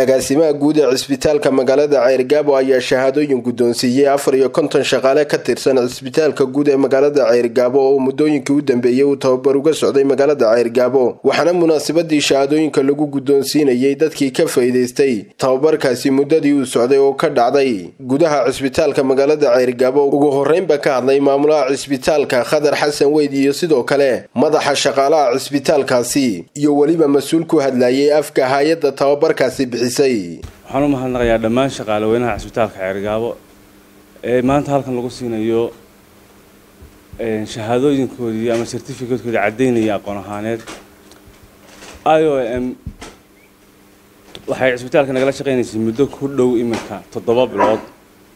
agaasimaha guud ee cisbitaalka magaalada ceyrgaabo ayaa shahaadooyin guddoonsiiyey afar iyo konton shaqaale ka tirsan cisbitaalka guud ee magaalada ceyrgaabo oo muddooyinkii u dambeeyey uu tababar uga socday magaalada ceyrgaabo waxaana munaasabadii shahaadooyinka lagu guddoonsiinayey dadkii ka faa'iidaystay tababarkaasi muddadii uu socday oo ka dhacday gudaha cisbitaalka magaalada ceyrgaabo ugu horreynba ka hadlay maamulaha cisbitaalka khadar xasan weyd iyo sidoo kale madaxa shaqaalaha cisbitaalkaasi iyo weliba mas-uul ku hadlayay afka hay-adda tababarkaasi waxaan u mahadnaqayaa dhammaan shaqaalaweynaha cisbitaalka ceergaabo ee maanta halkan lagu siinayo shahaadooyinkoodii ama certificatekoodii caddaynaya aqoon ahaaneed i o m waxay cisbitaalka nagala shaqaynaysay muddo ku dhow iminka toddoba bilood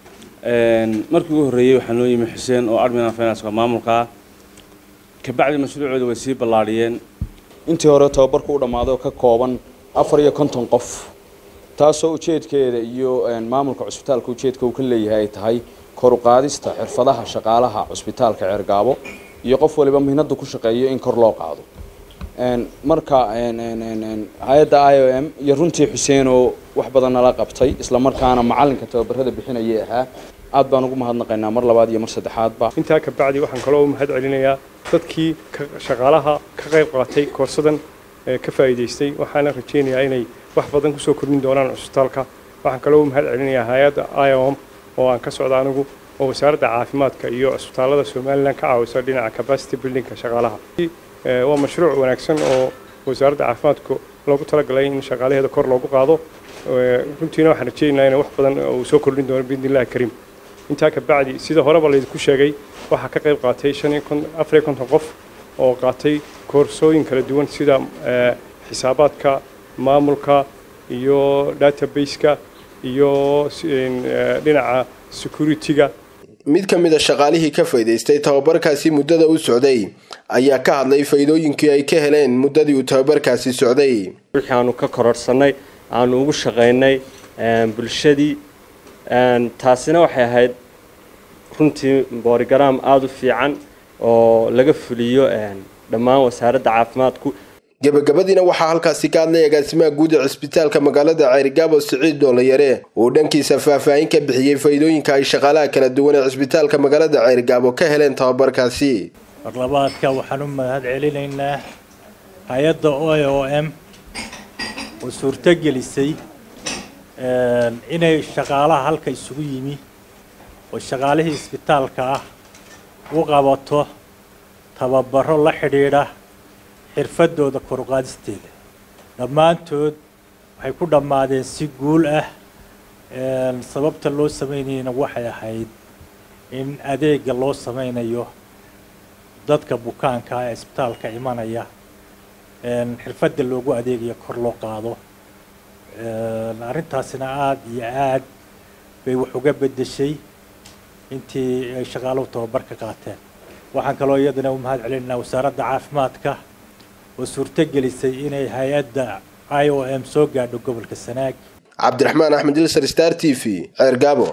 markii ugu horreeyey waxaa noo yimi xuseen oo admin finanska maamulkaa kabacdi mashruucooda way sii ballaadhiyeen intii hore tababarku u dhammaaday oo ka kooban afar iyo konton qof taasoo ujeedkeeda iyo maamulka cusbitaalka ujeedka uu ka leeyahay ay tahay kor u qaadista xirfadaha shaqaalaha cusbitaalka ceergaabo iyo qof waliba mihnada ku shaqeeyo in kor loo qaado marka hay-adda i o m iyo runtii xuseen oo wax badan nala qabtay isla markaana macalinka tababarada bixinayay ahaa aad baan ugu mahadnaqaynaa mar labaad iyo mar saddexaadba intaa kabacdi waxaan kaloo u mahad celinayaa dadkii shaqaalaha ka qayb qaatay koorsadan ka faa'iidaystay waxaana rajaynayaa inay wax badan kusoo kordhin doonaan cusbitaalka waxaan kaloo u mahad celinayaa hay-adda iom oo aan ka socda anigu oo wasaaradda caafimaadka iyo cusbitaallada somalilan ka caawisa dhinaca capacity buildingka shaqaalaha waa mashruuc wanaagsan oo wasaaradda caafimaadku loogu talagalay in shaqaalaheeda kor loogu qaado runtiina waxaan rajaynayaa inay wax badan uu soo kordhin doono biidnillahi kariim intaa kabacdi sida horeba laydinku sheegay waxaa ka qayb qaatay afariyo konton qof oo qaatay koorsooyin kala duwan sida xisaabaadka maamulka iyo database-ka iyo dhinaca security-ga mid ka mid a shaqaalihii ka faa'iidaystay tababarkaasi muddada u socday ayaa ka hadlay faa'iidooyinkii ay ka heleen muddadii uu tababarkaasi socday wixii aanu ka kororhsannay aanu ugu shaqaynay bulshadii taasina waxay ahayd runtii boorigaraam aada u fiican oo laga fuliyo dhammaan wasaaradda caafimaadku gebagabadiina waxaa halkaasi ka hadlay agaasimaha guud ee cisbitaalka magaalada ceyrgaabo siciid doolayare oo dhankiisa faahfaahin ka bixiyey faa'iidooyinka ay shaqaalaha kala duwan ee cisbitaalka magaalada ceyrgaabo ka heleen tababarkaasi marlabaadka waxaan u mahad celinaynaa hay-adda o o m oo suurtogelisay inay shaqaalaha halka isugu yimi oo shaqaalihii isbitaalka ah u qabato tababaro la xidhiidha xirfadooda koruqaadisteeda dhammaantood waxay ku dhammaadeen si guul ah sababta loo samaynayana waxay ahayd in adeega loo samaynayo dadka bukaanka ee isbitaalka imanaya xirfadda loogu adeegayo kor loo qaado arrintaasina aada iyo aad bay wax uga beddeshay intii ay shaqaaluhu tababar ka qaateen waxaan kaloo iyadana u mahad celinaynaa wasaaradda caafimaadka oo suurtogelisay inay hay-adda i o m soo gaadho gobolka sanaag cabdiraxmaan axmed ilsar star t v ceergaabo